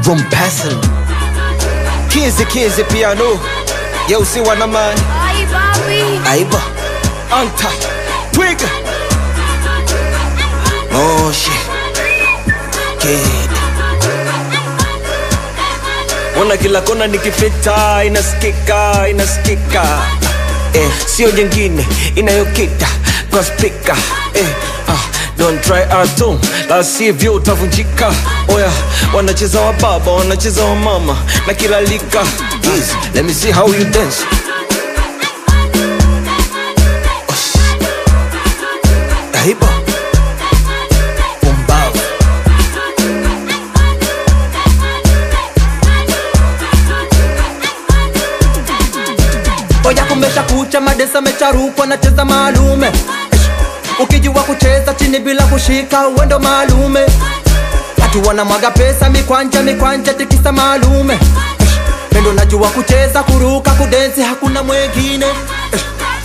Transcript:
Room passing. Kizi kizi piano. Yo, see what I'm on. Ay, papi. Aiba. Anta. Twigger. Oh shit. Kid. Ona kila kona nikipita inasikika inasikika eh, sio jengine inayokita kwa spika eh, ah, don't try atom la sivyo utavunjika oya wanacheza wa baba wanacheza wa mama na kila lika Easy, let me see how you dance Osh. Aiba. Pumbavu. oya kumesha kucha madesa mecharukwa nacheza maalume ukijua kucheza chini bila kushika uwendo maalume watu wanamwaga pesa mikwanja mikwanja tikisa maalume pendo najua kucheza kuruka kudensi hakuna mwengine